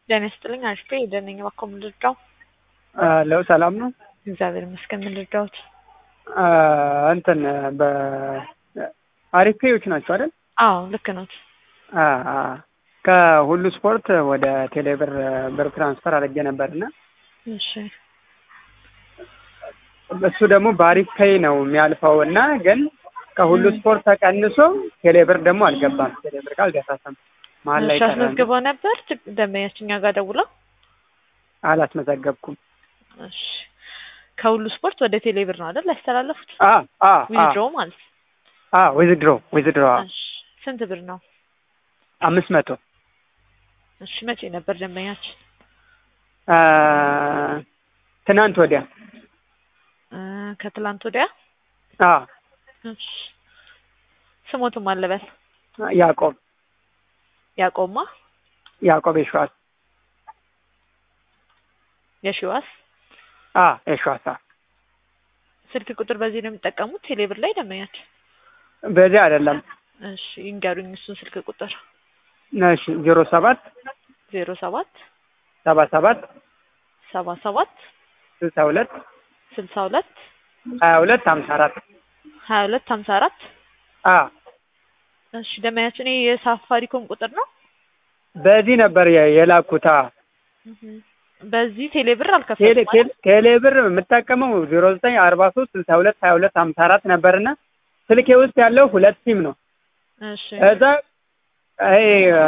ጤና ይስጥልኝ አሪፍ የደነኝ እባክዎ ምን ልርዳው? ለው ሰላም ነው። እግዚአብሔር ይመስገን ምን ልርዳዎት? እንትን በአሪፍ ፔዎች ናቸው አይደል? አዎ ልክ ኖት። ከሁሉ ስፖርት ወደ ቴሌብር ብር ትራንስፈር አድርጌ ነበርና እሺ እሱ ደግሞ በአሪፍ ፔይ ነው የሚያልፈው እና ግን ከሁሉ ስፖርት ተቀንሶ ቴሌብር ደግሞ አልገባም። ቴሌብር ጋር አልደረሰም። መሀል ላይ እሺ ቀረ። አስመዝግበው ነበር ደንበኛችን እኛ ጋር ደውለው? አላስመዘገብኩም። እሺ ከሁሉ ስፖርት ወደ ቴሌብር ነው አይደል ያስተላለፉት? አ አ ዊዝድሮ ማለት አ ዊዝድሮ ዊዝድሮ እሺ ስንት ብር ነው? አምስት መቶ እሺ መቼ ነበር ደንበኛችን? አ ትናንት ወዲያ እ ከትላንት ወዲያ? አ እሺ ስሞትም አለበል ያዕቆብ ያቆማ ያዕቆብ የሸዋስ የሺዋስ አ የሸዋስ አ ስልክ ቁጥር በዚህ ነው የሚጠቀሙት ቴሌብር ላይ ደንበኛችን? በዚህ አይደለም። እሺ ይንገሩኝ እሱን ስልክ ቁጥር እሺ ዜሮ ሰባት ዜሮ ሰባት ሰባ ሰባት ሰባ ሰባት ስልሳ ሁለት ስልሳ ሁለት ሀያ ሁለት ሀምሳ አራት ሀያ ሁለት ሀምሳ አራት አ እሺ ደንበኛችን ይሄ የሳፋሪኮም ቁጥር ነው? በዚህ ነበር የ- የላኩት። አ እህ በዚህ ቴሌብር ቴሌ አልከፈልኩም ቴሌ ቴሌብር የምጠቀመው ዜሮ ዘጠኝ አርባ ሶስት ስልሳ ሁለት ሀያ ሁለት ሀምሳ አራት ነበርና ስልኬ ውስጥ ያለው ሁለት ሲም ነው። እሺ እዛ ይሄ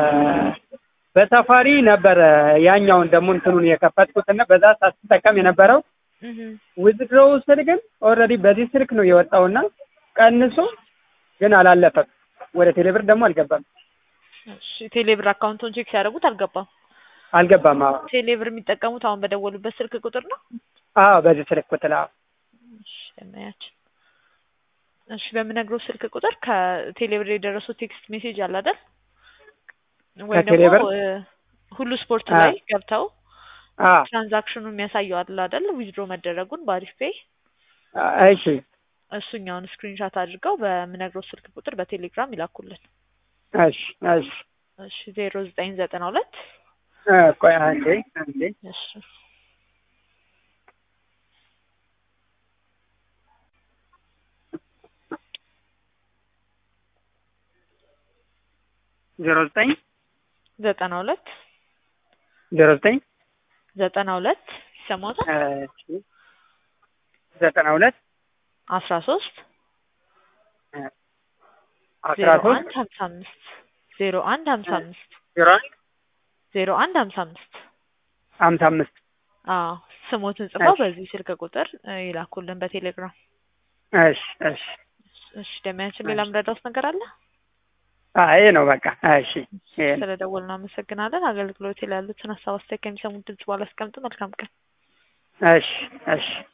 በሳፋሪ ነበረ ያኛውን ደግሞ እንትኑን የከፈትኩትና በዛ ሳትጠቀም የነበረው እህ ዊዝድሮው ስል ግን ኦልሬዲ በዚህ ስልክ ነው የወጣውና ቀንሶ ግን አላለፈም። ወደ ቴሌብር ደግሞ አልገባም እሺ ቴሌብር አካውንቱን ቼክ ሲያደርጉት አልገባም። አልገባም። አዎ ቴሌብር የሚጠቀሙት አሁን በደወሉበት ስልክ ቁጥር ነው? አዎ በዚህ ስልክ ቁጥር አዎ እሺ ደንበኛችን እሺ በምነግረው ስልክ ቁጥር ከቴሌብር የደረሰው ቴክስት ሜሴጅ አለ አይደል? ወይ ደግሞ ከቴሌብር? እ ሁሉ ስፖርት አ ላይ ገብተው አ ትራንዛክሽኑ የሚያሳየው አለ አይደል? ዊዝድሮ መደረጉን በአሪፍ ፔይ እሺ እሱኛውን ስክሪንሻት አድርገው በምነግረው ስልክ ቁጥር በቴሌግራም ይላኩልን። እሺ እሺ እሺ ዜሮ ዘጠኝ ዘጠና ሁለት እ ቆይ አንዴ አንዴ እሺ ዜሮ ዘጠኝ ዘጠና ሁለት ዜሮ ዘጠኝ ዘጠና ሁለት ይሰማዎታል? እሺ ዘጠና ሁለት አስራ ሶስት አስራ ዜሮ ሶስት አንድ ሀምሳ አምስት ዜሮ አንድ ሀምሳ አምስት ዜሮ አንድ ዜሮ አንድ ሀምሳ አምስት ሀምሳ አምስት አዎ ስሞትን ጽፈው እሺ በዚህ ስልክ ቁጥር እ ይላኩልን በቴሌግራም። እሺ እሺ እሺ ደሚያችን ሌላ እሺ ምረዳውስ ነገር አለ? አይ ይሄ ነው በቃ እሺ ይሄ ነው ስለደወልን እናመሰግናለን። አገልግሎት ላይ ያሉትን ሀሳብ አስተያየት ከሚሰሙት ድምጽ በኋላ አስቀምጡ። መልካም ቀን። እሺ እሺ